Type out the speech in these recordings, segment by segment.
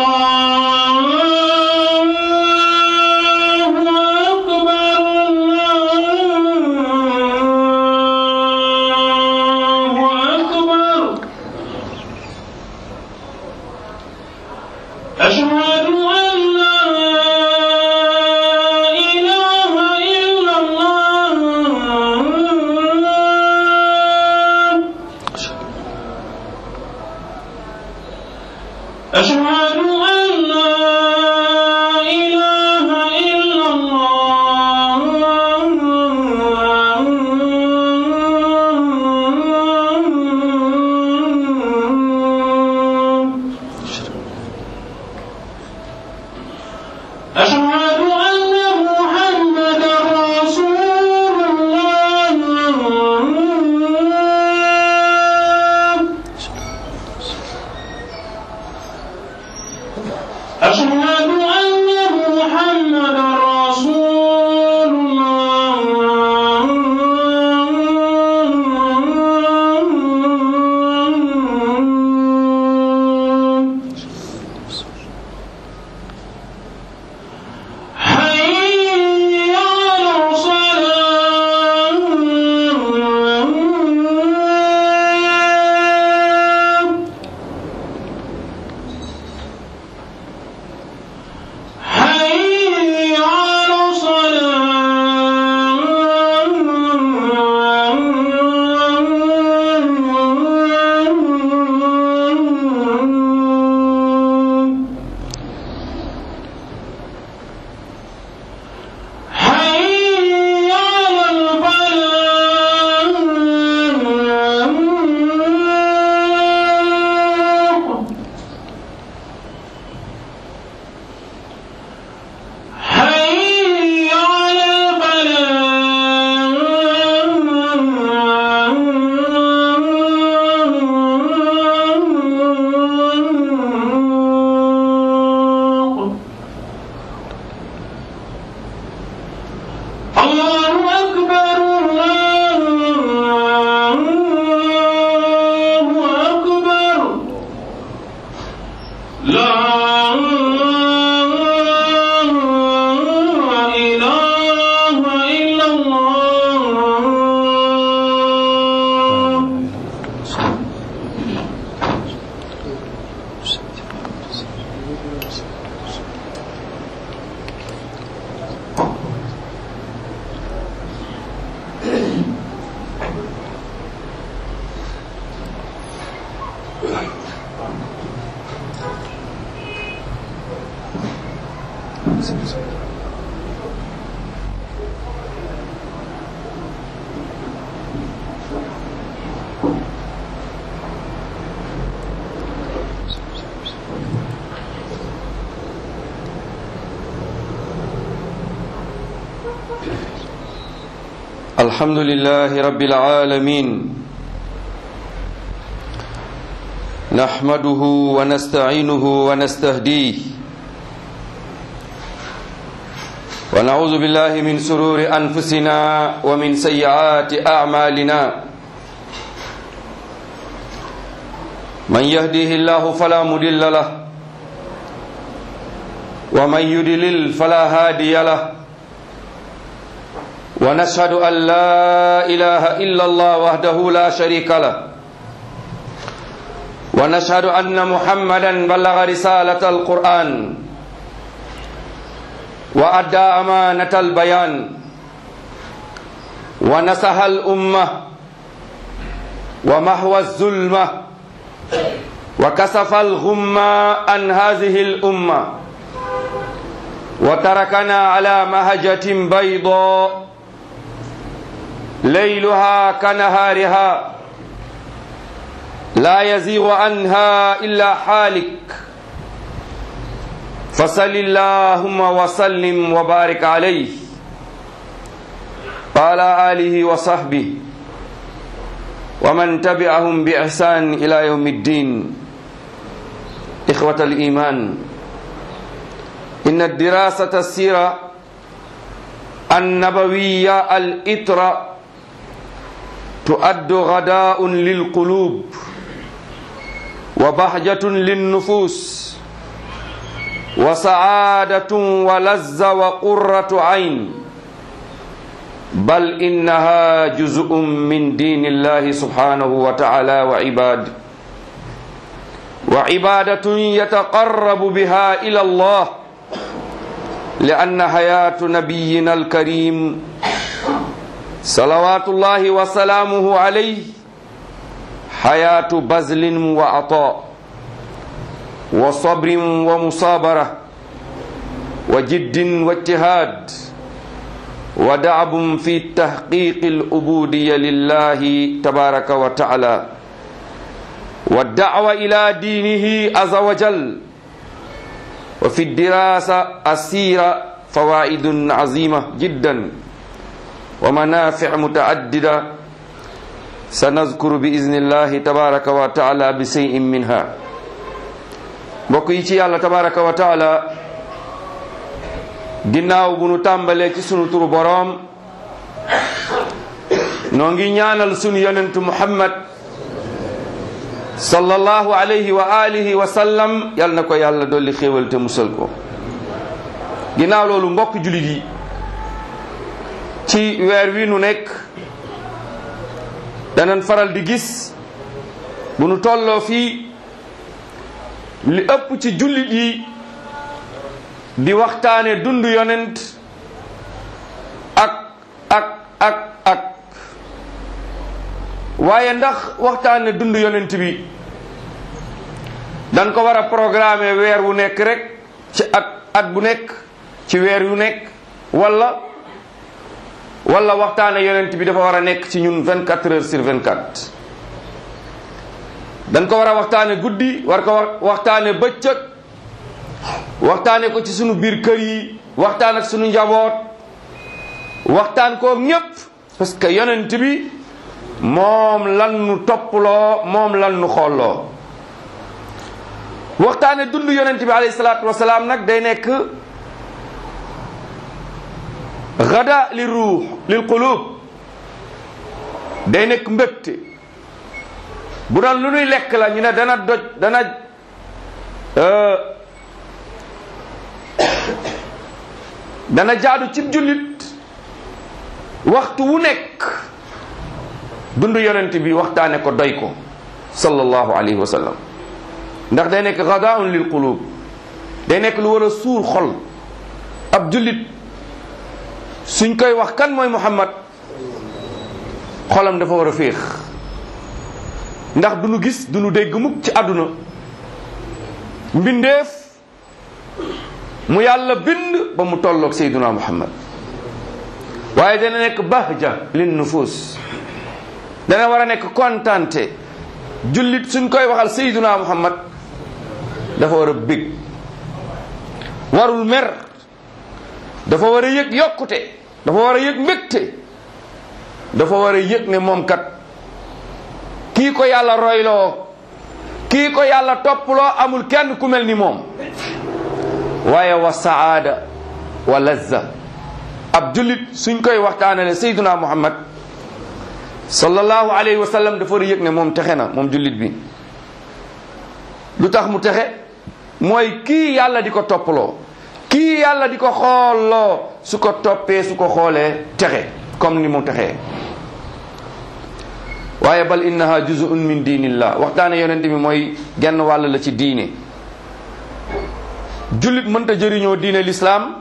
أشهد أن لا إله إلا الله أشهد أن لا إله إلا الله أشهد أن محمدا رسول الله أشهد أن محمدا رسول الله حي على الصلاة حي على الصلاة حي على الفلاح حي على الفلاح الله أكبر الله أكبر لا إله إلا الله الحمد لله رب العالمين نحمده ونستعينه ونستهديه ونعوذ بالله من سرور أنفسنا ومن سيئات أعمالنا من يهديه الله فلا مضل له ومن يضلل فلا هادي له ونشهد أن لا إله إلا الله وحده لا شريك له ونشهد أن محمدا بلغ رسالة القرآن وأدى أمانة البيان ونصح الأمة ومحو الظلمة وكسف الغمة عن هذه الأمة وتركنا على مهجة بيضاء ليلها كنهارها لا يزيغ عنها إلا حالك فصل اللهم وسلم وبارك عليه وعلى آله وصحبه ومن تبعهم بإحسان إلى يوم الدين إخوة الإيمان إن الدراسة السيرة النبوية الإطرة تؤد غداء للقلوب وبهجة للنفوس وسعادة ولذة وقرة عين بل إنها جزء من دين الله سبحانه وتعالى وعباد وعبادة يتقرب بها إلى الله لأن حياة نبينا الكريم صلوات الله وسلامه عليه حياة بذل وعطاء وصبر ومصابرة وجد واجتهاد ودعب في تحقيق العبودية لله تبارك وتعالى والدعوة إلى دينه عز وجل وفي الدراسة السيرة فوائد عظيمة جدا ومنافع متعددة سنذكر بإذن الله تبارك وتعالى بشيء منها mbokk yi ci yàlla tabaraka wa taala ginnaaw bu nu tàmbalee ci sunu turu boroom noo ngi ñaanal sunu yonentu muhammad sallallahu alayhi wa alihi wa sallam yal na ko yàlla dolli xéewal te musal ko ginnaaw loolu mbokk julit yi ci weer wi nu nekk danañ faral di gis bu nu tolloo fii li ëpp ci jullit yi di waxtaane dund yonent ak ak ak ak waaye ndax waxtaane dund yonent bi dañ ko war a programmer weer wu nekk rek ci at at bu nekk ci weer wu nekk wala wala waxtaane yonent bi dafa war a nekk ci ñun 24 heures sur 24 dañ ko war a waxtaane guddi war ko waxtaane bëccëg waxtaane ko ci sunu biir kër yi waxtaan ak sunu njaboot waxtaan koog ñépp parce que yonent bi moom lan nu topploo moom lan nu xolloo waxtaane dund yonent bi alayhi salaatu wasalaam nag day nekk gada li ruux lil qulub day nekk mbégte bu doon lu nuy lekk la ñu ne dana doj dana dana jaadu cib jullit waxtu wu nekk dund yonent bi waxtaane ko doy ko sallallahu alayhi wa sallam ndax day nekk gadaun lil qulub day nekk lu war a suur xol ab jullit suñ koy wax kan mooy muhammad xolam dafa war a féex ndax du nu gis du nu dégg mukk ci àdduna mbindeef mu yàlla bind ba mu tolloog sayduna muhammad waaye dana nekk bahja lin nufus dana war a nekk kontante jullit suñ koy waxal sayduna muhammad dafa war a bég warul mer dafa war a yëg yokkute dafa war a yëg mbégte dafa war a yëg ne moom kat kii ko yàlla royloo kii ko yàlla topploo amul kenn ku mel ni moom waaye wa saada wa lazza ab jullit suñ koy waxtaanale sayduna muhammad sallallahu alayhi wa sallam dafa war a yëg ne moom texe na moom jullit bi lu tax mu texe mooy kii yàlla di ko topploo kii yàlla di ko xoolloo su ko toppee su ko xoolee texe comme ni mu texee waaye bal innaha juz'un min diinillah waxtaane yonent bi mooy genn wàll la ci diine jullit mënta jëriñoo diine lislaam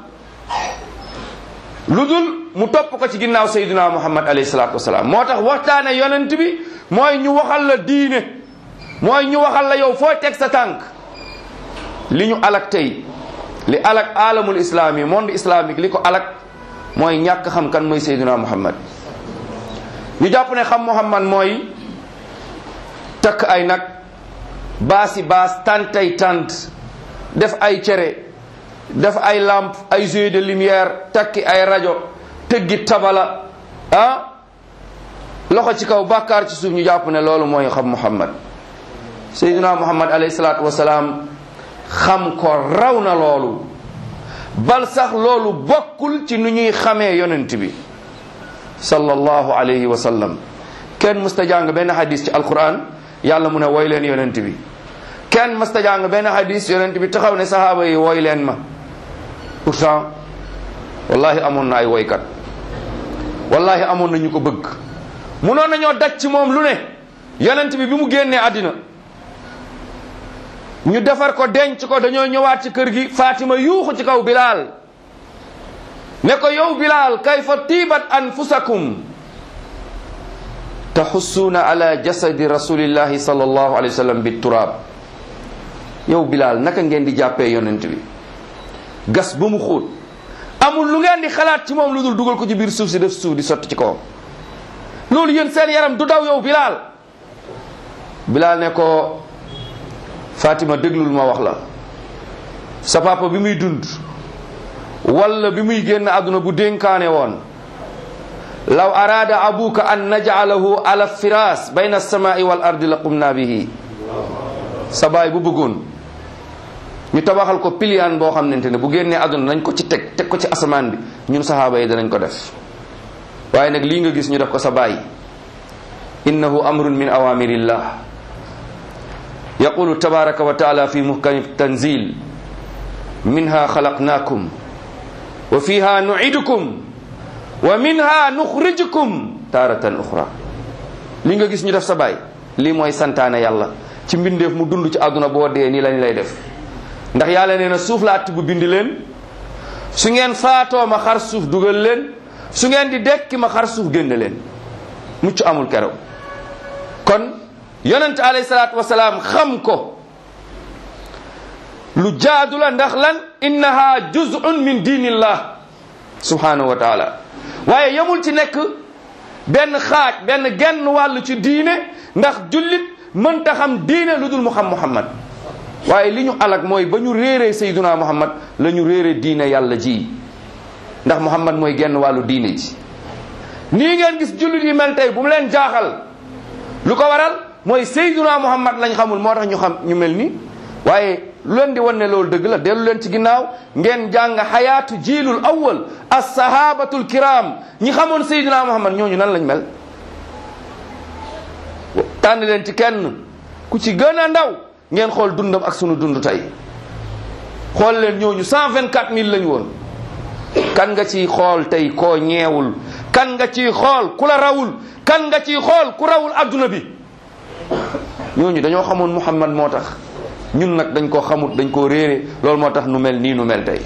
lu dul mu topp ko ci ginnaaw sayyidina muhammad alayhi salaatu wasalaam moo tax waxtaane yonent bi mooy ñu waxal la diine mooy ñu waxal la yow foo teg sa tànk li ñu alak tey li alak alamul islami monde islamique li ko alak mooy ñàkk xam kan mooy sayyidina muhammad ñu jàpp ne xam muhammad mooy takk ay nag baasi baas tantay tant def ay cere def ay lampe ay jeux de lumière takki ay rajo tëggi tabala ah loxo ci kaw bàkkaar ci suuf ñu jàpp ne loolu mooy xam muhammad sayyidina muhammad alayhi salaatu wasalaam xam ko raw na loolu bal sax loolu bokkul ci nu ñuy xamee yonent bi sallallahu alayhi wa sallam kenn musta jàng benn hadis ci alquran yàlla mu ne woy leen yonent bi kenn masta jàng benn hadis yonent bi taxaw ne sahaaba yi wooy leen ma pourtant wallahi amoon na ay woykat wallahi amoon na ñu ko bëgg munoon nañoo daj ci moom lu ne yonent bi bi mu génnee àddina ñu defar ko denc ko dañoo ñëwaat ci kër gi Fatima yuuxu ci kaw Bilal ne ko yow Bilal kayfa tiibat anfusakum taxussuuna ala jasadi rasulillahi sallallahu alayhi wa sallam bi turaab yow Bilal naka ngeen di jàppee yonent bi gas ba mu xóot amul lu ngeen di xalaat ci moom lu dul dugal ko ci biir suuf si def suuf di sotti ci kawam loolu yéen seen yaram du daw yow Bilal Bilal ne ko Fatima déglul ma wax la sa papa bi muy dund walla bi muy génn àdduna bu dénkaane woon law araada abuka an najcalahu ala firas bayna alsamai wal ardi la qumna bihi sa baay bu bëggoon ñu tabaxal ko piliyaan boo xamante ne bu génnee àdduna nañ ko ci teg teg ko ci asamaan bi ñun sahaaba yi danañ ko def waaye nag lii nga gis ñu def ko sa baay innahu amrun min awamirillah yaqulu tabaraka wa taala fi muhkami tanzil minha xalaqnakum wa fiha nuidukum wa minha nuxrijukum taratan uxra li nga gis ñu def sa baay lii mooy santaane yàlla ci mbindeef mu dund ci àdduna boo dee nii lañ lay def ndax yàlla nee na suuf laa tibb bindi leen su ngeen faatoo ma xar suuf dugal leen su ngeen di dekki ma xar suuf génne leen mucc amul keroog kon yonent alayhi salaatu wasalaam xam ko lu jaadu la ndax lan innaha juz'un min diinillah subhanahu wa taala waaye yemul ci nekk benn xaaj benn genn wàll ci diine ndax jullit mënta xam diine lu dul mu xam muhammad waaye li ñu alag mooy ba ñu réeree sayduna muhammad la ñu réeree diine yàlla ji ndax muhammad mooy genn wàllu diine ji nii ngeen gis jullit yi mel tey bu mu leen jaaxal lu ko waral mooy sayduna muhammad lañ xamul moo tax ñu xam ñu mel ni waaye lu leen di wan ne loolu dëgg la dellu leen ci ginnaaw ngeen jàng xayaatu jiilul awwal assahabatul kiram ñi xamoon sayduna muhammad ñooñu nan lañ mel tànn leen ci kenn ku ci gën a ndaw ngeen xool dundam ak sunu dund tey xool leen ñooñu cent vingt quatre mille lañu woon kan nga ciy xool tey koo ñeewul kan nga ciy xool ku la rawul kan nga ciy xool ku rawul adduna bi ñooñu dañoo xamoon muhammad moo tax ñun nag dañ koo xamut dañ koo réere loolu moo tax nu mel nii nu mel tey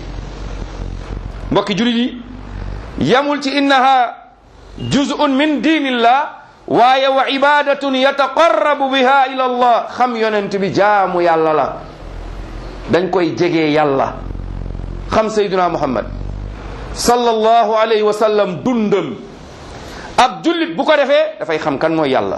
mbokki julit yi yamul ci innaha juz'un min diinillah waaye wa ibadatun yataqarrabu biha ila allah xam yonent bi jaamu yàlla la dañ koy jegee yàlla xam sayduna muhammad sallallahu alayhi wa sallam dundam ab jullit bu ko defee dafay xam kan mooy yàlla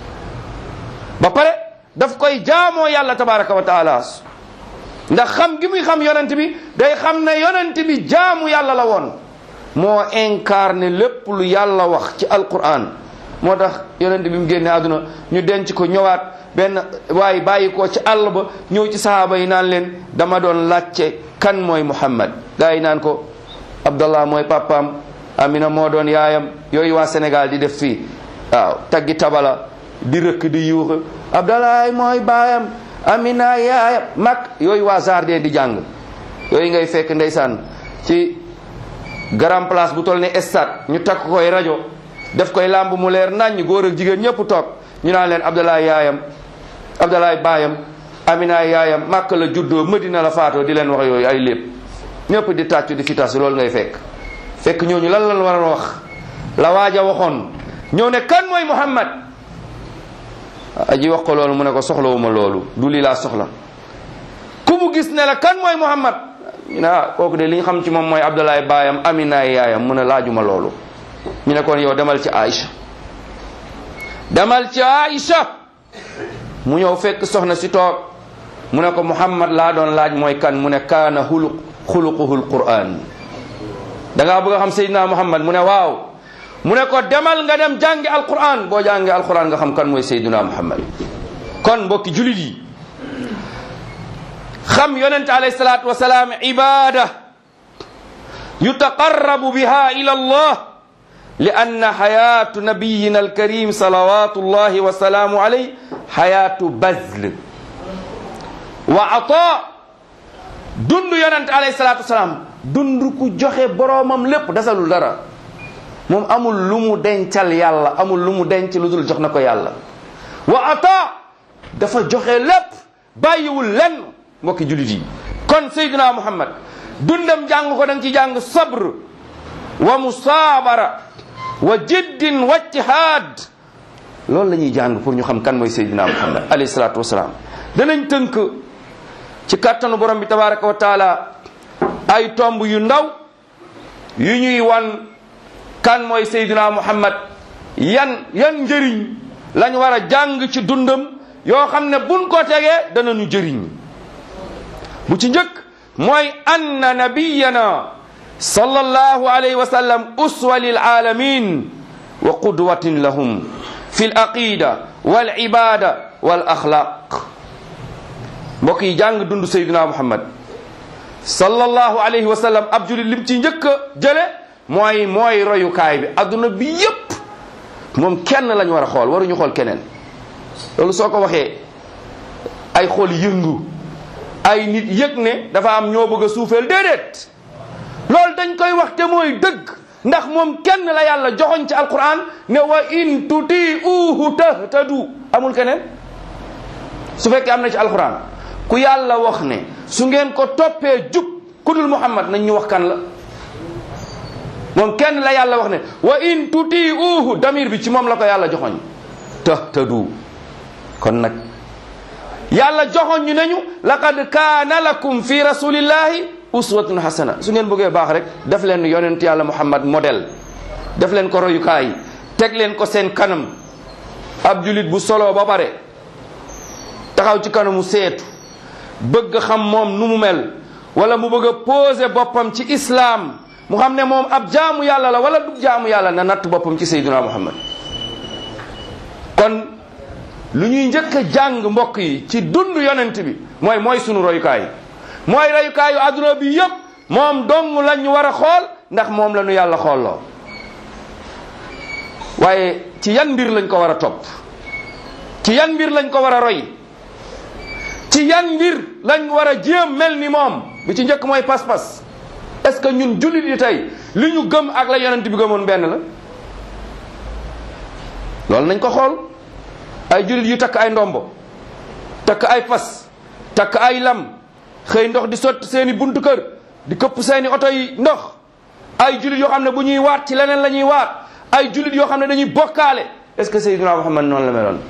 ba pare daf koy jaamoo yàlla tabaraka wa taala ndax xam gi muy xam yonent bi day xam ne yonent bi jaamu yàlla la woon moo incarné lépp lu yàlla wax ci alquran moo tax yonent bi mu génne àdduna ñu denc ko ñëwaat benn waaye bàyyi ko ci àll ba ñëw ci sahaaba yi naan leen dama doon laajte kan mooy muhammad gaa yi naan ko abdallah mooy papaam amina moo doon yaayam yooyu waa sénégal di def fii waaw taggi tabala di rëkk di yuuxu abdallah mooy baayam amina yaayam mag yooyu waa jardin di jàng yooyu ngay fekk ndeysaan ci grand place bu toll ne stade ñu takk koy rajo def koy làmb mu leer naññ góor ak jigéen ñëpp toog ñu naan leen abdalaay yaayam abdalaay baayam amina yaayam màkk la juddoo madina la faatoo di leen wax yooyu ay lépp ñëpp di tàccu di fitas loolu ngay fekk fekk ñooñu lan lan war a wax la waaja waxoon ñëw ne kan mooy muhammad aji wax ko loolu mu ne ko soxlawuma loolu du lii laa soxla ku mu gis ne la kan mooy muhammad ñu ne ah kooku de li ñu xam ci moom mooy abdalaay baayam amina yaayam mu ne laajuma loolu ñu ne kon yow demal ci Aïcha demal ci Aïcha mu ñëw fekk soxna si toog mu ne ko Muhammad laa doon laaj mooy kan mu ne kaana xuluq xuluquhul Qur'an da ngaa bëgg a xam Seydina Muhammad mu ne waaw mu ne ko demal nga dem jàngi Alquran boo jàngi Alquran nga xam kan mooy Seydina Muhammad kon mbokki julit yi xam yonent alayhi salaatu wa salaam ibada yutaqarrabu biha ila Allah لأن حياة نبينا الكريم صلوات الله وسلامه عليه حياة بذل wa ata dund yonent alayhi salaatu wasalaam dund ku joxe boroomam lépp desalul dara moom amul lu mu dencal yàlla amul lu mu denc lu dul jox na ko yàlla wa ata dafa joxe lépp bàyyiwul lenn mbokki jullit yi kon sayyidina muhammad dundam jàng ko danga ci jàng sabr wa musaabara wa jiddin wa ijtihaad loolu la ñuy jàng pour ñu xam kan mooy sayyidina muhammad alayhi salaatu wasalaam danañ tënk ci kàttanu borom bi tabaraka wa taala ay tomb yu ndaw yu ñuy wan kan mooy sayyidina muhammad yan yan njëriñ lañ war a jàng ci dundam yoo xam ne buñ ko tegee danañu jëriñ bu ci njëkk mooy anna nabiyana sallallahu alayhi wa sallam uswa lil alamin wa qudwatin lahum fi l aqida wal ibada wal axlaq mbokk yi jàng dund sayduna muhammad sallallahu alayhi wa sallam ab julit lim ci njëkk a jële mooy mooy royukaay bi adduna bi yépp moom kenn lañ war a xool waruñu xool keneen loolu soo ko waxee ay xool yëngu ay nit yëg ne dafa am ñoo bëgg a suufeel déedéet loolu dañ koy wax te mooy dëgg ndax moom kenn la yàlla joxoñ ci alquran ne wa in tuti'uhu tahtadu amul keneen su fekkee am na ci alquran ku yàlla wax ne su ngeen ko toppee jub ku dul muhammad nañ ñu wax kan la moom kenn la yàlla wax ne wa in tuti'uhu damir bi ci moom la ko yàlla joxoñ tahtadu kon nag yàlla joxoñ ñu nañu laqad kaana lakum fi rasulillahi uswatun hasana su ngeen bëggee baax rek def leen yonent yàlla muhammad modèle def leen ko royukaay teg leen ko seen kanam ab julit bu solo ba pare taxaw ci kanamu seetu bëgg xam moom nu mu mel wala mu bëgg a poser boppam ci islam mu xam ne moom ab jaamu yàlla la wala du jaamu yàlla na natt boppam ci sayyiduna muhammad kon lu ñuy njëkk a jàng mbokk yi ci dund yonent bi mooy mooy sunu royukaay mooy royukaayu adduna bi yépp moom dong lañ war a xool ndax moom la ñu yàlla xoolloo waaye ci yan mbir lañ ko war a topp ci yan mbir lañ ko war a roy ci yan mbir lañ war a jéem mel ni moom bi ci njëkk mooy pas-pas est-ce que ñun jullit yi tey li ñu gëm ak la yonent bi gëmoon benn la loolu nañ ko xool ay jullit yu takk ay ndombo takk ay fas takk ay lam xëy ndox di sotti seeni buntu kër di këpp seeni oto yi ndox ay jullit yoo xam ne bu ñuy waat ci leneen la ñuy waat ay jullit yoo xam ne dañuy bokkaale est-ce que Seydina Muhammad noonu la meloon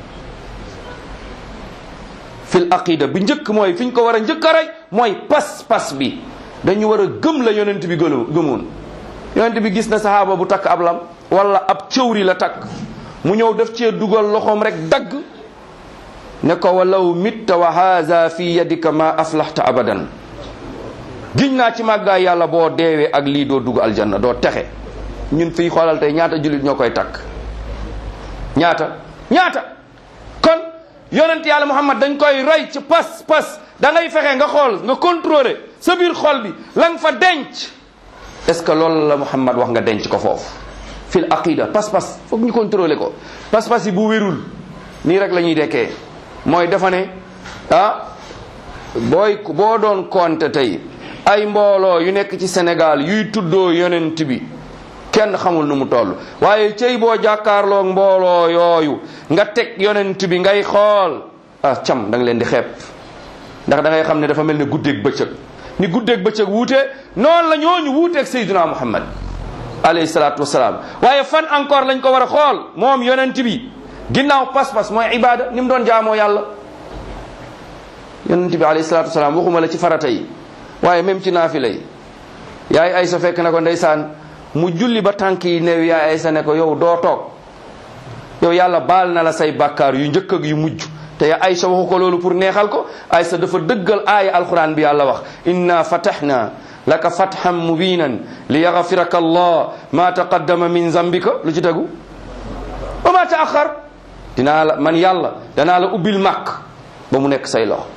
fil aqida bi njëkk mooy fi ñu ko war a njëkk a rey mooy pas-pas bi dañu war a gëm la yonent bi gëlu gëmoon yonent bi gis na sahaaba bu takk ab lam wala ab cëwri la takk mu ñëw def cee dugal loxoom rek dagg ne ko walaw mitta wa haza fi yadika ma aflaxta abadan giñ naa ci màggaay yàlla boo deewee ak lii doo dugg aljanna doo texe ñun fii xoolal tey ñaata jullit ñoo koy takk ñaata ñaata kon yonent yàlla muhammad dañ koy roy ci pas pas da ngay fexe nga xool nga contrôler sa biir xol bi la nga fa denc est-ce que loolu la muhammad wax nga denc ko foofu fil aqida pas-pas foog ñu contrôler ko pas-pas yi bu wérul nii rek la ñuy dekkee mooy dafa ne ah booy boo doon compter tey ay mbooloo yu nekk ci Sénégal yuy tuddoo yonent bi kenn xamul nu mu toll waaye cey boo jàkkaarloog mbooloo yooyu nga teg yonent bi ngay xool ah cam da nga leen di xeeb ndax da ngay xam ne dafa mel ne guddeeg bëccëg ni guddeeg bëccëg wuute noonu la ñooñu wuuteeg Seydina Muhammad alayhi salaatu wasalaam waaye fan encore lañ ko war a xool moom yonent bi ginnaaw pas-pas mooy ibada ni mu doon jaamoo yàlla yonent bi alayhi salaatu wasalaam waxuma la ci farata yi waaye même ci naafila yi yaay aysa fekk na ko ndeysaan mu julli ba tànk yi neew yaay aysa ne ko yow doo toog yow yàlla baal na la say bàkkaar yu njëkk ak yu mujj te ya aysa waxu ko loolu pour neexal ko aysa dafa dëggal aaya alquran bi yàlla wax inna fatahna laka fathan mubinan li yaghfiraka allah ma taqaddama min zambika lu ci tegu wa ma taaxar dinaa la man yàlla danaa la ubbil màkk ba mu nekk say loxo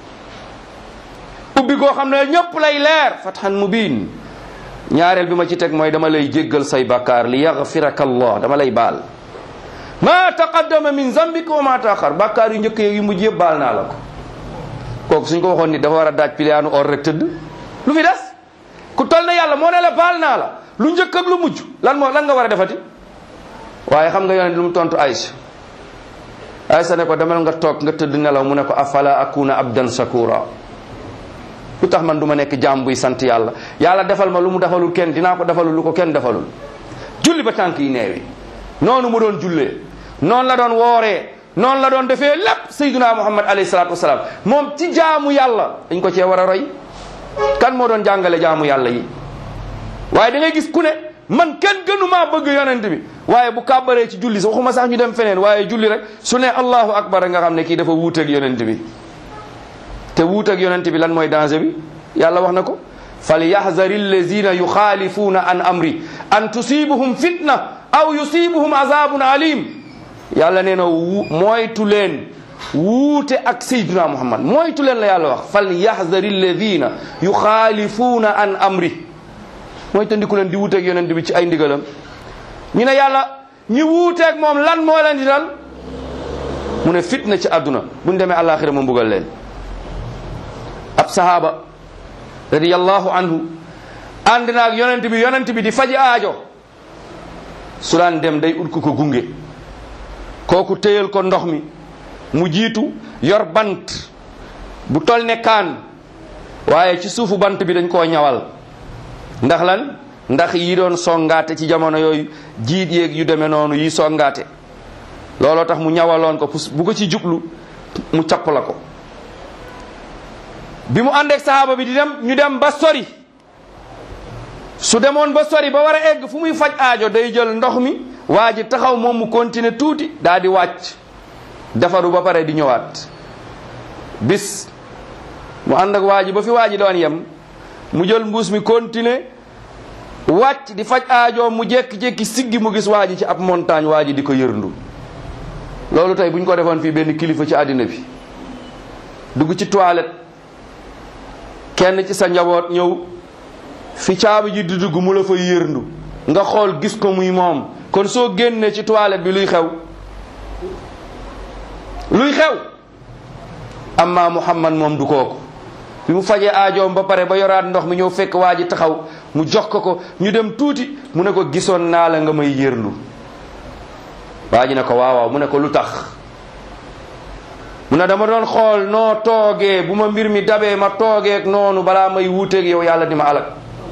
ubbi goo xam ne ñëpp lay leer fathan mubin ñaareel bi ma ci teg mooy dama lay jéggal say bakkaar li yaghfiraka allah dama lay baal ma taqaddama min zambika wa ma taaxar bakkaar yu njëkk yu mujj yëpp baal naa la ko kooku suñ ko waxoon nit dafa war a daaj piliyaanu or rek tëdd lu fi des ku tol na yàlla moo ne la baal naa la lu njëkk ak lu mujj lan moo lan nga war a defati waaye xam nga yonent lu mu tontu Aïcha Aïcha ne ko demal nga toog nga tëdd nelaw mu ne ko afala akuna abdan shakura lu tax man du ma nekk jaam buy sant yàlla yàlla defal ma lu mu defalul kenn dinaa ko defalul lu ko kenn defalul julli ba tànk yi neewi noonu mu doon jullee noonu la doon wooree noonu la doon defee lépp sayyiduna muhammad alayhi salaatu wasalaam moom ci jaamu yàlla dañ ko cee war a roy kan moo doon jàngale jaamu yàlla yi waaye da ngay gis ku ne man kenn gënumaa bëgg yonent bi waaye bu kàbbaree ci julli sax waxuma sax ñu dem feneen waaye julli rek su ne allahu akbar nga xam ne kii dafa wuuteeg yonent bi te wuuteeg yonent bi lan mooy danger bi yàlla wax na ko falyahdari allazina yuxaalifuuna an amri an tusibuhum fitna aw yusibuhum azabun alim yàlla nee na wu moytu leen wuute ak sayduna muhammad moytu leen la yàlla wax falyahdari alladina yuxaalifuuna an amri mooy tandiku leen di wuuteeg yonent bi ci ay ndigalam ñu ne yàlla ñi wuuteeg moom lan moo leen di dal mu ne fitna ci àdduna buñ demee àllaaxira mu mbugal leen ab sahaaba radiyallahu anhu ànd naag yonent bi yonent bi di faji aajo su daan dem day ut ku ko gunge kooku téyal ko ndox mi mu jiitu yor bant bu tol ne kaan waaye ci suufu bant bi dañ koo ñawal ndax lan ndax yi doon songaate ci jamono yooyu jiit yeeg yu demee noonu yi songaate looloo tax mu ñawaloon ko bu ko ci jublu mu capp la ko bi mu àndeek sahaaba bi di dem ñu dem ba sori su demoon ba sori ba war a egg fu muy faj aajo day jël ndox mi waa ji taxaw moom mu continuer tuuti daa di wàcc defaru ba pare di ñëwaat bis mu ànd ak waa ji ba fi waa ji doon yem mu jël mbuus mi continuer wàcc di faj aajo mu jékki-jékki siggi mu gis waa ji ci ab montagne waa ji di ko yërndu loolu tey bu ñu ko defoon fii benn kilifa ci àddina bi dugg ci toilette kenn ci sa njaboot ñëw fi caabi ji di dugg mu la fa yërndu nga xool gis ko muy moom kon soo génnee ci toilette bi luy xew luy xew amma muhammad moom du kooku bi mu fajee aajoom ba pare ba yoraat ndox mi ñëw fekk waa ji taxaw mu jox ko ko ñu dem tuuti mu ne ko gisoon naa la nga may yërndu waa ji ne ko waaw waaw mu ne ko lu tax mu ne dama doon xool noo toogee bu ma mbir mi dabee ma toogeek noonu balaa may wuuteeg yow yàlla di ma alak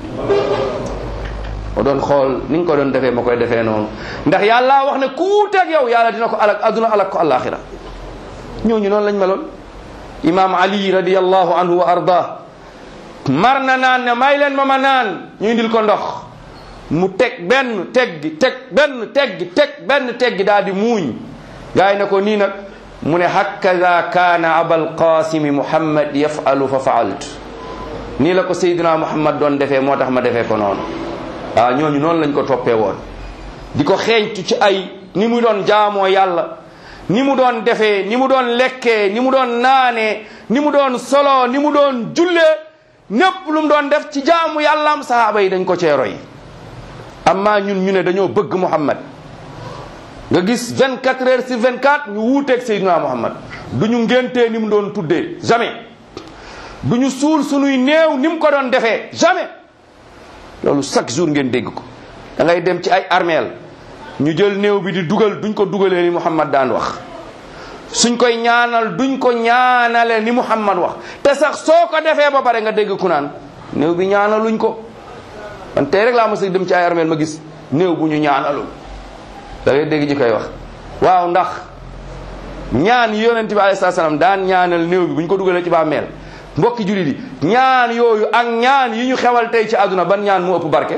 ma doon xool ni nga ko doon defee ma koy defee noonu ndax yàlla wax ne ku wuuteeg yow yàlla dina ko alak adduna alak ko alaxira ñooñu noonu lañ meloon imam ali radiallahu anhu wa arda mar na naan ne may leen ma ma naan ñu indil ko ndox mu teg benn teggi teg benn teggi teg benn teggi daal di muuñ gaay ne ko nii nag mu ne hakada kaana abal qasimi muhammad yafalu fa faaltu nii la ko seydina muhammad doon defee moo tax ma defee ko noonu waaw ñooñu noonu lañ ko toppee woon di ko xeeñtu ci ay ni mu doon jaamoo yàlla ni mu doon defee ni mu doon lekkee ni mu doon naanee ni mu doon solo ni mu doon jullee népp lu mu doon def ci jaamu yàllaam sahaaba yi dañ ko cee roy amma ñun ñu ne dañoo bëgg muhammad nga gis 24 heures sur 24 ñu wuuteeg Seydina Muhammad du ñu ngéntee ni mu doon tuddee jamais du ñu suul sunuy néew ni mu ko doon defee jamais loolu chaque jour ngeen dégg ko da ngay dem ci ay armeel ñu jël néew bi di dugal duñ ko dugalee ni Muhammad daan wax suñ koy ñaanal duñ ko ñaanale ni Muhammad wax te sax soo ko defee ba pare nga dégg ku naan néew bi ñaanaluñ ko man tey rek laa mos a dem ci ay armeel ma gis néew bu ñu ñaanalul da ngay dégg ji koy wax waaw ndax ñaan yi yonent bi alayhi salaam daan ñaanal néew bi bu ñu ko dugalee ci bàmmeel mbokki jullit yi ñaan yooyu ak ñaan yi ñu xewal tey ci àdduna ban ñaan mu ëpp barke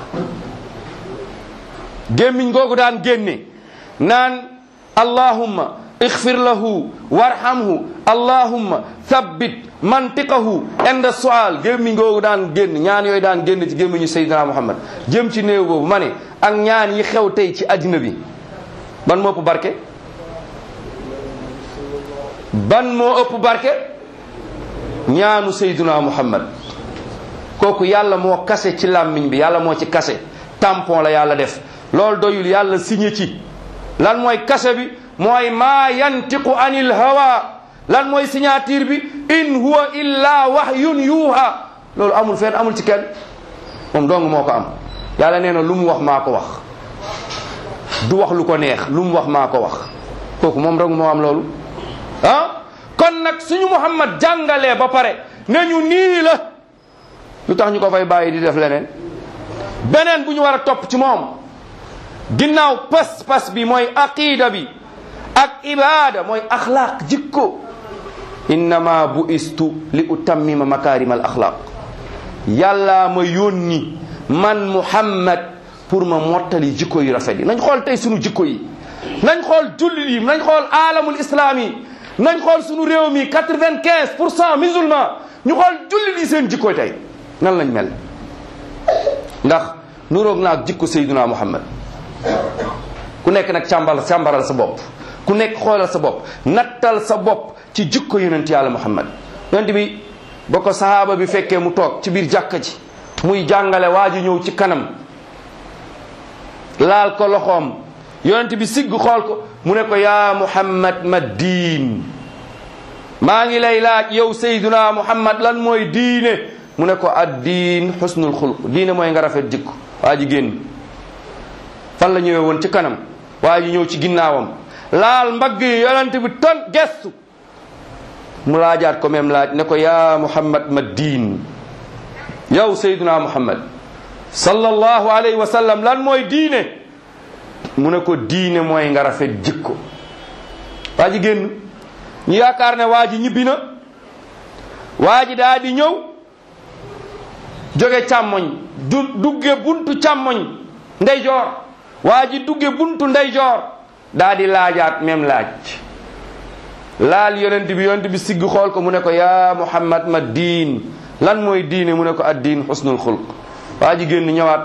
gémmiñ googu daan génne naan allahumma ixfir lahu warhamhu allahumma thabbit mantiqahu inda sual gémmiñ googu daan génn ñaan yooyu daan génn ci gémmiñu Seydina Muhammad jëm ci néew boobu ma ne ak ñaan yi xew tey ci àddina bi ban moo ëpp barke ban moo ëpp barke ñaanu Seydina Muhammad kooku yàlla moo kase ci làmmiñ bi yàlla moo ci kase tampon la yàlla def loolu doyul yàlla signé ci lan mooy kase bi mooy maa yantiqu anil hawa lan mooy signature bi in huwa illa wahyun yuuha loolu amul fenn amul ci kenn moom dong moo ko am yàlla nee na lu mu wax maa ko wax du wax lu ko neex lu mu wax maa ko wax kooku moom dong moo am loolu ah kon nag suñu muhammad jàngalee ba pare ne ñu nii la lu tax ñu ko fay bàyyi di def leneen beneen bu ñu war a topp ci moom ginnaaw pas-pas bi mooy aqida bi ak ibada mooy axlaaq jikko innama bu istu li utammima makarim al axlaaq yàllaa ma yónni man muhammad pour ma mottali jikko yu rafet yi nañ xool tey sunu jikko yi nañ xool jullit yi nañ xool alamul islam yi nañ xool sunu réew mi quatre-vingt-quinze pour cent musulman ñu xool jullit yi seen jikko tey nan lañ mel ndax nuroog naag jikko sayduna muhammad ku nekk nag càmbal càmbaral sa bopp ku nekk xoolal sa bopp nattal sa bopp ci jikko yonent yàlla muhammad yonent bi ba ko sahaaba bi fekkee mu toog ci biir jàkka ji muy jàngale waa ji ñëw ci kanam laal ko loxoom yonent bi sigg xool ko mu ne ko yaa muhammad ma diin maa ngi lay laaj yow sayduna muhammad lan mooy diine mu ne ko ad diin xusnul xulq diine mooy nga rafet jikko waa ji génn fan la ñëwee woon ci kanam waa ji ñëw ci ginnaawam laal mbagg yi yonent bi ton gestu mu laajaat ko même laaj ne ko yaa muhammad ma diin yow sayduna muhammad sallallahu alayhi wa sallam lan mooy diine mu ne ko diine mooy nga rafet jikko waa ji génn ñu yaakaar ne waa ji ñibbi na waa ji daa di ñëw jóge càmmoñ du dugge buntu càmmoñ ndeyjoor waa ji dugge buntu ndeyjoor daa di laajaat même laaj laal yonent bi yonent bi sigg xool ko mu ne ko yaa muhammad ma diin lan mooy diine mu ne ko ad diin xusnul xulq waa ji génn ñëwaat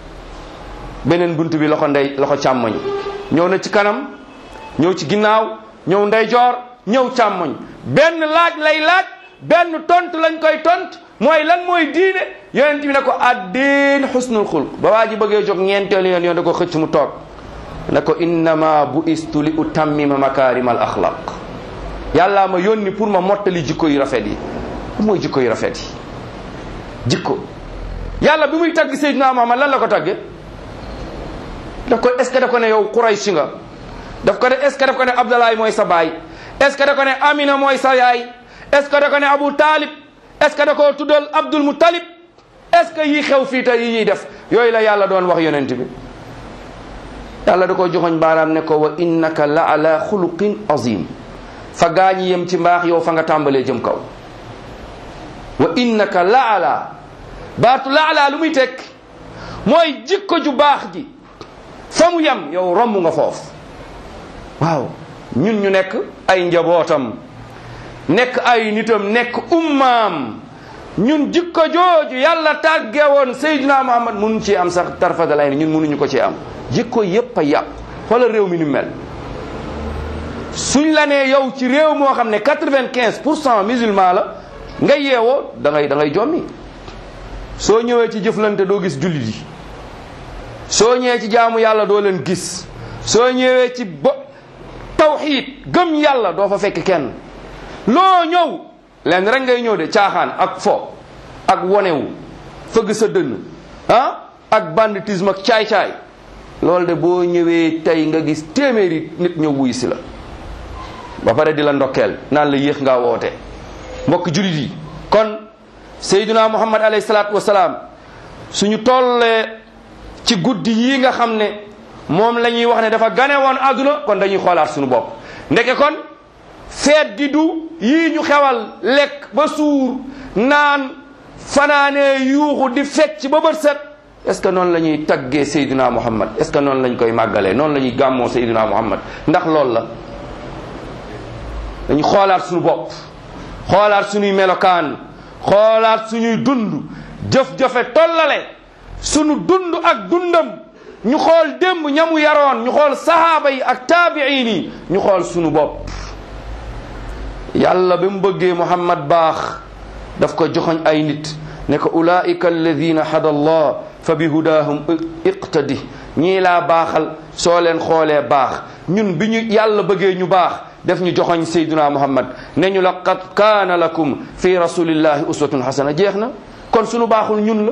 beneen bunt bi loxo ndey loxo càmmoñ ñëw na ci kanam ñëw ci ginnaaw ñëw ndeyjoor ñëw càmmoñ benn laaj lay laaj benn tont lañ koy tont mooy lan mooy diine yonent bi ne ko addin xusnul xulq ba waa ji bëggee jóg ñeenteelu yoon yoon da ko xëcc mu toog ne ko innama bu istu li utammima makarim al axlaq yàllaa ma yónni pour ma mottali jikko yu rafet yi lu mooy jikko yu rafet yi jikko yàlla bi muy tagg Seydina Muhammad lan la ko tagge daf ko est ce que daf ko ne yow Quraysh nga daf ko ne est ce que daf ko ne Abdalaay mooy sa baay est ce que daf ko ne Amina mooy sa yaay est ce que daf ko ne Abu Talib est ce que da koo tuddal Abdul Muttalib est ce que yii xew fii tey yi ñuy def yooyu la yàlla doon wax yonent bi yàlla da ko joxoñ baaraam ne ko wa innaka la ala xuluqin azim fa gaañi yem ci mbaax yow fa nga tàmbalee jëm kaw wa innaka la ala baatu la ala lu muy tekk mooy jikko ju baax ji fa mu yem yow romb nga foofu waaw ñun ñu nekk ay njabootam nekk ay nitam nekk ummaam ñun jikko jooju yàlla tàgge woon Seydina Muhammad mënuñ ci am sax tarfata lay ñun mënuñu ko ci am jikko yépp a yàqu xoolal réew mi ni mel suñ la nee yow ci réew moo xam ne quatre-vingt-quinze pour cent musulman la nga yeewoo da ngay da ngay jommi soo ñëwee ci jëflante doo gis jullit yi soo ñëwee ci jaamu yàlla doo leen gis soo ñëwee ci bo tawxiid gëm yàlla doo fa fekk kenn loo ñëw leen rek ngay ñëw de caaxaan ak fo ak wonewu fëgg sa dënn ah ak banditisme ak caay-caay loolu de boo ñëwee tey nga gis téeméeri nit ñëw wuy si la ba pare di la ndokkeel naan la yéex ngaa woote mbokk julit yi kon sayduna muhammad alayhi salaatu wasalaam suñu tollee ci guddi yi nga xam ne moom la ñuy wax ne dafa gane woon àdduna kon dañuy xoolaat suñu bopp ndeke kon feet gi du yii ñu xewal lekk ba suur naan fanaanee yuuxu di fecc ba bët set est ce que noonu la ñuy taggee sayduna muhammad est ce que noonu lañ koy màggalee noonu la ñuy gàmmoo sayduna muhammad ndax loolu la dañu xoolaat suñu bopp xoolaat suñuy melokaan xoolaat suñuy dund jëf-jëfe tollale suñu dund ak dundam ñu xool démb ñamu yaroon ñu xool sahaaba yi ak taabiin yi ñu xool suñu bopp yàlla ba mu bëggee muhammad baax daf ko joxoñ ay nit ne ko ulaika alladina hada allah fa bi hudahum iqtadi ñii laa baaxal soo leen xoolee baax ñun bi ñu yàlla bëggee ñu baax def ñu joxoñ sayduna muhammad ne ñu laqad kaana lakum fi rasulillahi uswatun hasana jeex na kon suñu baaxul ñun la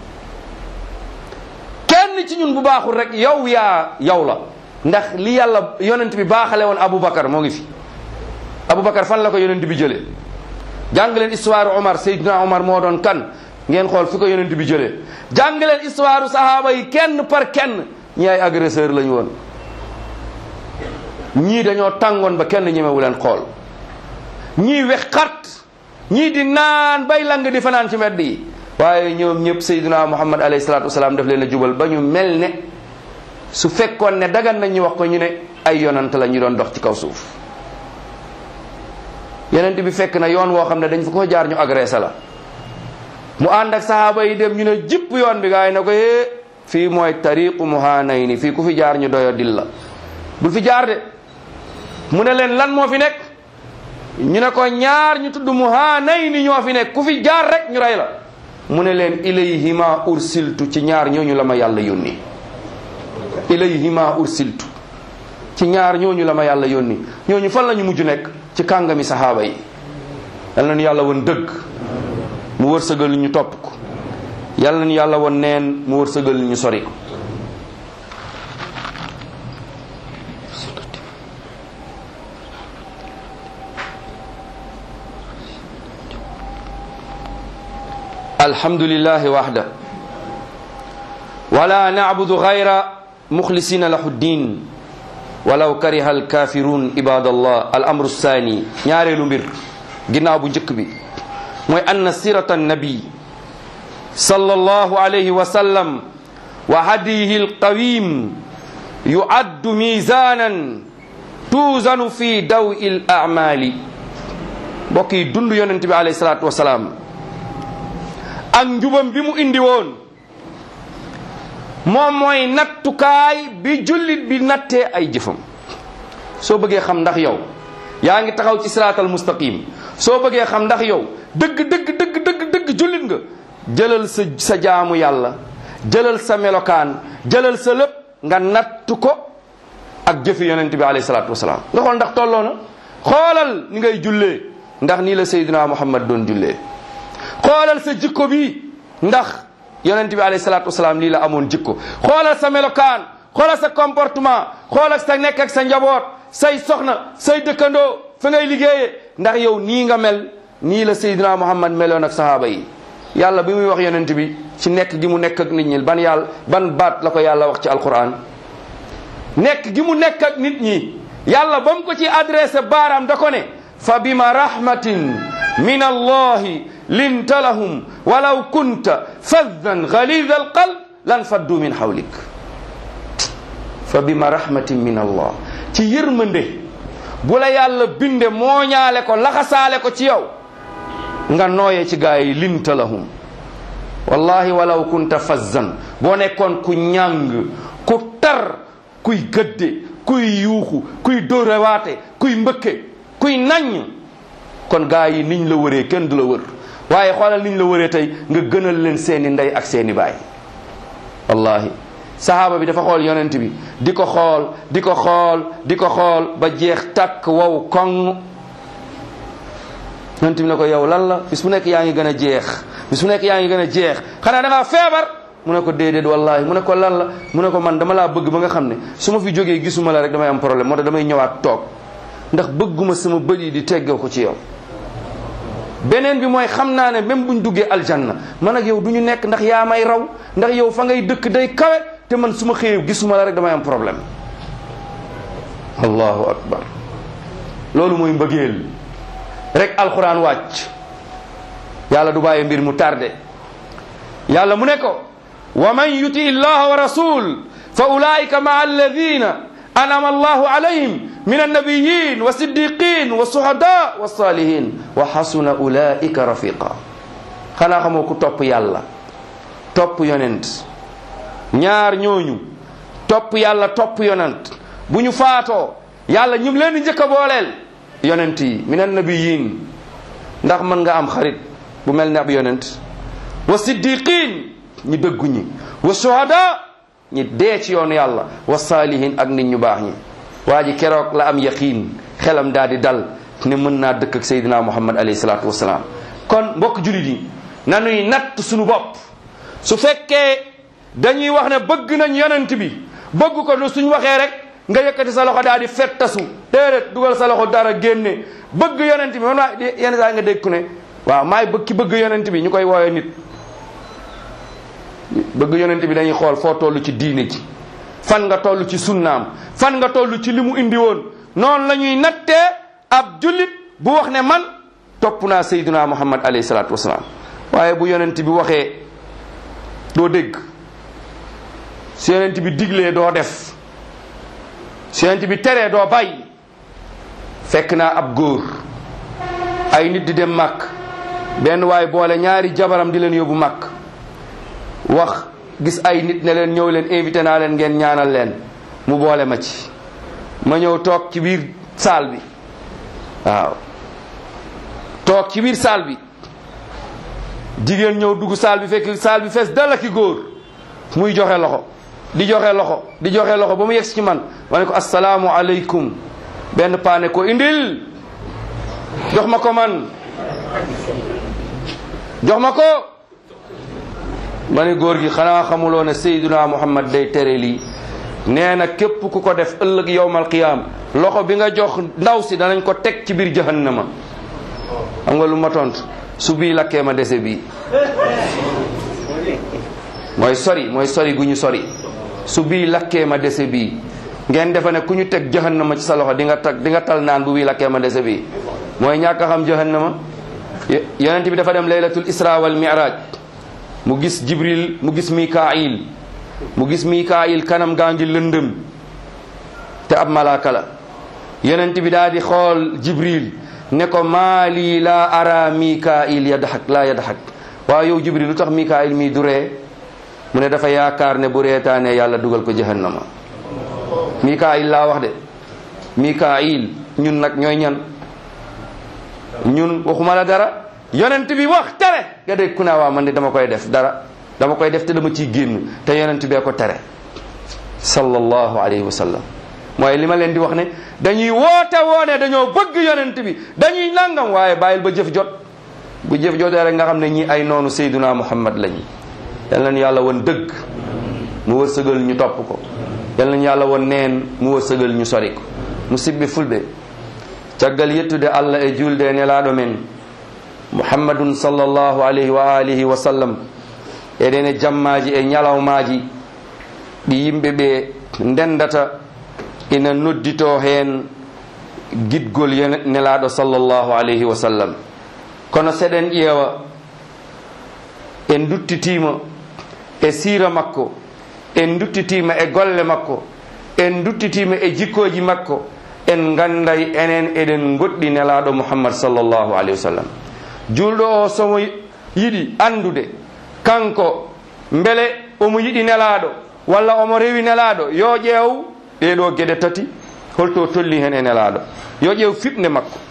kenn ci ñun bu baaxul rek yow yaa yow la ndax li yàlla yonent bi baaxale woon aboubacar moo ngi fi aboubacar fan la ko yonent bi jëlee jàng leen histoire omar sayduna omar moo doon kan ngeen xool fi ko yonent bi jëlee jàng leen histoire sahaaba yi kenn par kenn ñi ay agresseur lañu woon ñii dañoo tàngoon ba kenn ñemewu leen xool ñii wex xat ñii di naan bay lang di fanaan ci mbedd yi waaye ñoom ñëpp sayyiduna muhammad alayhi salatu wasalaam daf leen a jubal ba ñu mel ne su fekkoon ne dagan nañ ñu wax ko ñu ne ay yonant la ñu doon dox ci kaw suuf yonent bi fekk na yoon woo xam ne dañ fa ko jaar ñu agressé la mu ànd ak sahaaba yi dem ñu ne jipp yoon bi gaa yi ne ko yee fii mooy tariqu muhanayni fii ku fi jaar ñu doyo dil la bul fi jaar de mu ne leen lan moo fi nekk ñu ne ko ñaar ñu tudd muhanayni ñoo fi nekk ku fi jaar rek ñu rey la mu ne leen ilayhima ursiltu ci ñaar ñooñu la ma yàlla yónni ilayhima ursiltu ci ñaar ñooñu la ma yàlla yónni ñooñu fan la ñu mujj nekk ci kàngami sahaaba yi yal nañu yàlla woon dëgg mu wërsëgal ñu topp ko yàlla nañu yàlla woon neen mu wërsëgal ñu sori ko alhamdulillahi wahda wala na'budu ghayra mukhlisina lahu ddin walaw kariha alkafirun ibadallah al amru thani ñaareelu mbir ginnaaw bu njëkk bi mooy anna sirata annabi sallallahu alayhi wa sallam wa hadihi alqawim yu'addu mizanan tuuzanu fi dawi al a'mali mbokk yi dund yonent bi alayhi salatu wasalaam ak njubam bi mu indi woon moom mooy nattukaay bi jullit bi nattee ay jëfam soo bëggee xam ndax yow yaa ngi taxaw ci siraatal mustaqim soo bëggee xam ndax yow dëgg dëgg dëgg dëgg dëgg jullit nga jëlal sa sa jaamu yàlla jëlal sa melokaan jëlal sa lépp nga nattu ko ak jëfi yonent bi alayhi salaatu wasalaam nga xool ndax tolloo na xoolal ni ngay jullee ndax nii la Seydina Muhammad doon jullee xoolal sa jikko bi ndax yonent bi alayhi salaatu wasalaam lii la amoon jikko xoolal sa melokaan xoolal sa comportement xoolal sa nekk ak sa njaboot say soxna say dëkkandoo fa ngay liggéeyee ndax yow nii nga mel nii la Seydina Muhammad meloon ak sahaaba yi yàlla bi muy wax yonent bi ci nekk gi mu nekk ak nit ñi ban yàlla ban baat la ko yàlla wax ci alquran nekk gi mu nekk ak nit ñi yàlla ba mu ko ci adressé baaraam da ko ne fa bima rahmatin min allahi linta lahum walaw kunta faddan galida alqalb lan faddu min hawlik fa bima rahmatin min allah ci yërmande bu la yàlla binde mooñaale ko laxasaale ko ci yow nga nooyee ci gaa yi linta lahum wallahi walaw kunta fazzan boo nekkoon ku ñàng ku tar kuy gëdde kuy yuuxu kuy dóorewaate kuy mbëkke kuy naññ kon gaa yi niñ la wëree kenn du la wër waaye xoolal niñ la wëree tey nga gënal leen seeni ndey ak seeni baay wallahi sahaaba bi dafa xool yonent bi di ko xool di ko xool di ko xool ba jeex takk wow koŋ yonent bi ne ko yow lan la bis bu nekk yaa ngi gën a jeex bis bu nekk yaa ngi gën a jeex xanaa da ngaa feebar mu ne ko déedéet wallahi mu ne ko lan la mu ne ko man dama laa bëgg ba nga xam ne su ma fi jógee gisuma la rek damay am problème moo tax damay ñëwaat toog ndax bëgguma sama bët yi di teggee ko ci yow beneen bi mooy xam naa ne même buñ duggee aljanna man ak yow du ñu nekk ndax yaa may raw ndax yow fa ngay dëkk day kawe te man su ma xëyee gisuma la rek damay am problème allahu akbar loolu mooy mbëggeel rek alquran wàcc yàlla du bàyyi mbir mu tardé yàlla mu ne ko wa man yuti illaha wa rasul fa ulaika maa alladina anama allahu alayhim min annabiyin wa siddiqin wa suhada wa salihin wa xasuna ulaika rafiqa xanaa xamoo ku topp yàlla topp yonent ñaar ñooñu topp yàlla topp yonent bu ñu faatoo yàlla ñu leen di njëkk a booleel yonent yi min annabiyin ndax mën nga am xarit bu mel ne ab yonent wa siddiqin ñu dëggu ñi wa suhada ñi dee ci yoonu yàlla wa saalihin ak nit ñu baax ñi waa ji keroog la am yaqiin xelam daal di dal ne mën naa dëkk ak Seydina Muhammad alayhi salaatu wasalaam kon mbokk julit yi nanuy natt suñu bopp su fekkee dañuy wax ne bëgg nañ yonent bi bëgg ko lu suñ waxee rek nga yëkkati sa loxo daal di fettasu déedéet dugal sa loxo dara génne bëgg yonent bi man maa yenn saa nga dégg ku ne waaw maay bëgg ki bëgg yonent bi ñu koy woowee nit bëgg yonent bi dañuy xool foo toll ci diine ji fan nga toll ci sunnaam fan nga toll ci li mu indi woon noonu la ñuy nattee ab jullit bu wax ne man topp naa sayyiduna muhammad alayhi salaatu wasalaam waaye bu yonent bi waxee doo dégg su yonent bi diglee doo def su yonent bi teree doo bàyyi fekk naa ab góor ay nit di dem màkk benn waay boole ñaari jabaram di leen yóbbu màkk wax gis ay nit ne leen ñëw leen invité naa leen ngeen ñaanal leen mu boole ma ci ma ñëw toog ci biir saal bi waaw toog ci biir saal bi jigéen ñëw dugg saal bi fekk saal bi fees dal ak góor muy joxe loxo di joxe loxo di joxe loxo ba mu yegg ci man ma ne ko asalaamu aleykum benn paane ko indil jox ma ko man jox ma ko ma ne góor gi xanaa xamuloo ne Seydina Muhammad day tere lii nee na képp ku ko def ëllëg yowmal qiyaam loxo bi nga jox ndaw si danañ ko teg ci biir jahannama xam nga lu ma tontu su bii lakkee ma dese bii mooy sori mooy sori gu ñu sori su bii lakkee ma dese bii ngeen defe ne ku ñu teg jahannama ci sa loxo di nga tag di nga tal naan bu bii lakkee ma dese bii mooy ñàkk a xam jahannama yonent bi dafa dem laylatul isra wal mi'raj mu gis jibril mu gis mikail mu gis mikail kanam gaa ngi lëndëm te ab malaaka la yonent bi daal di xool jibril ne ko maali la ara mikail yadhak la yadhak waaw yow jibril lu tax mikail mii du ree mu ne dafa yaakaar ne bu reetaanee yàlla dugal ko jahannama mikail laa wax de mikail ñun nag ñooy ñan ñun waxuma la dara yonent bi wax tere nga dégg ku naa waa man de dama koy def dara dama koy def te dama ciy génn te yonent bee ko tere sallallahu alayhi wa sallam mooy li ma leen di wax ne dañuy woote woone dañoo bëgg yonent bi dañuy nangam waaye bàyyil ba jëf jot bu jëf jotee rek nga xam ne ñi ay noonu sayduna muhammad lañu yal nañu yàlla won dëgg mu wërsëgal ñu topp ko yal nañu yàlla won neen mu wërsëgal ñu sori ko musidɓe fulɓe caggal yettude allah e julde e nelaɗo men muhammadun sallllahu alayhi wa alihi wa sallam eɗen e jammaji e ñalawmaji ɗi yimɓe ɓe ndendata ina noddito hen gidgol nelaɗo sallllahu alayhi wa sallam kono seɗen ƴeewa en duttitima e siira makko en duttitima e golle makko en duttitima e jikkoji makko en ganday enen eɗen goɗɗi nelaɗo muhammad sallllahu alayhi wa sallam julɗo o somo yiɗi andude kanko beele omo yiɗi nelaɗo walla omo rewi nelaɗo yo ƴeew ɗeɗo gueɗe tati holto tolni hen e nelaɗo yo ƴeew fiɓde makko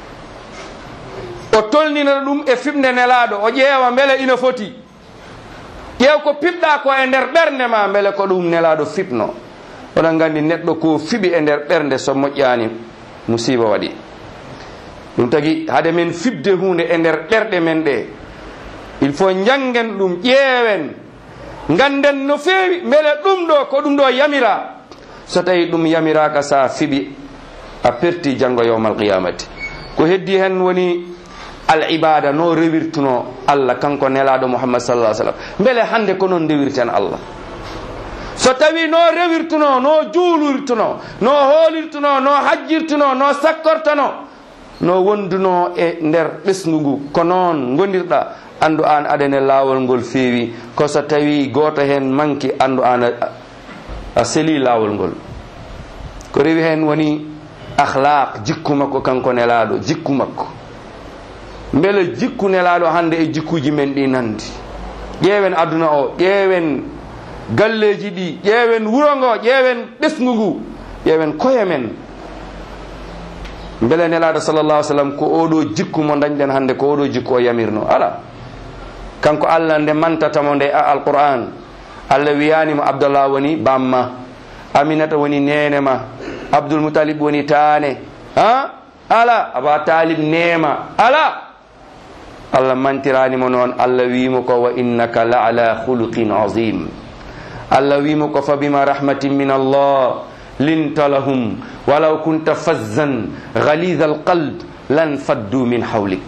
o tolnina ɗum e fiɓde nelaɗo o ƴeewa beele ina foti ƴeew ko piɓɗa ko e nder ɓernde ma beele ko ɗum nelaɗo fiɓno oɗon gandi neɗɗo ko fiɓi e nder ɓernde so moƴƴani musiba waɗi ɗum tagi hade men fibde hunde e nder ɗerɗe men ɗe il faut jangen ɗum ƴeewen ganden no feewi beele ɗum ɗo ko ɗum ɗo yamira so tawi ɗum yamiraka sa fiɓi a perti janggo yowmal qiyamati ko heddi hen woni al ibada no rewirtuno allah kanko nelaɗo mouhammad sallah sallam beele hande ko noon rewirten allah so tawi no rewirtuno no juulirtuno no hoolirtuno no hajjirtuno no sakkortono no wonduno e nder ɓesgu ngu ko noon gondirɗa andu an aɗane lawol ngol feewi ko so tawi goto hen manki andu an a seeli lawol ngol ko rewi hen woni akhlaq jikku makko kanko nelaɗo jikku makko beele jikku nelaɗo hande e jikkuji men ɗi nandi ƴeewen aduna o ƴeewen galleji ɗi ƴeewen wuro ngo ƴeewen ɓesgu ngu ƴeewen koye men beele nelaɗo sallallah ai sallam ko oɗo jikku mo dañɗen hande ko oɗo jikku o yamirno ala kanko allah nde mantatamo nde a alquran allah wiyanima abdallah woni bamma aminata woni nenema abdoul moutalib woni taane ha ala aba talib neema ala allah mantiranimo noon allah wimo ko wa innaka la ala khuluqin azim allah wimo ko fa bima rahmatin min allah linta lahum walaw kunta fazzan ghalidha alqalb lan faddu min hawlik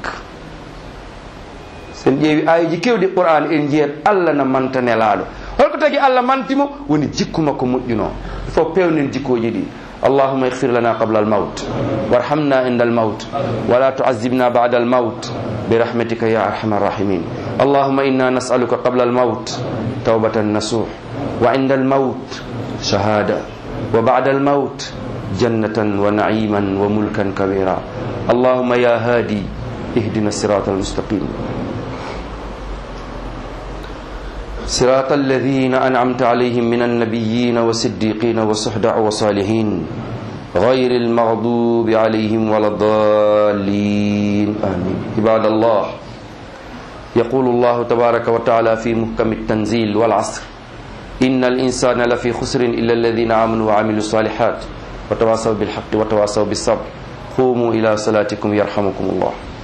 sen ƴeewi ayiji kewɗi qur'an en jiyat allah na manta nelaɗo holko tagi allah mantimo woni jikku makko moƴƴuno il faut pewnen jikkoji ɗi اللهم اغفر لنا قبل الموت وارحمنا عند الموت ولا تعذبنا بعد الموت برحمتك يا ارحم الراحمين اللهم انا نسالك قبل الموت توبه نصوح وعند الموت شهاده وبعد الموت جنه ونعيما وملكا كبيرا اللهم يا هادي اهدنا الصراط المستقيم صراط الذين أنعمت عليهم من النبيين والصديقين والصحداء والصالحين غير المغضوب عليهم ولا الضالين آمين عباد الله يقول الله تبارك وتعالى في محكم التنزيل والعصر إن الإنسان لفي خسر إلا الذين آمنوا وعملوا الصالحات وتواصوا بالحق وتواصوا بالصبر قوموا إلى صلاتكم يرحمكم الله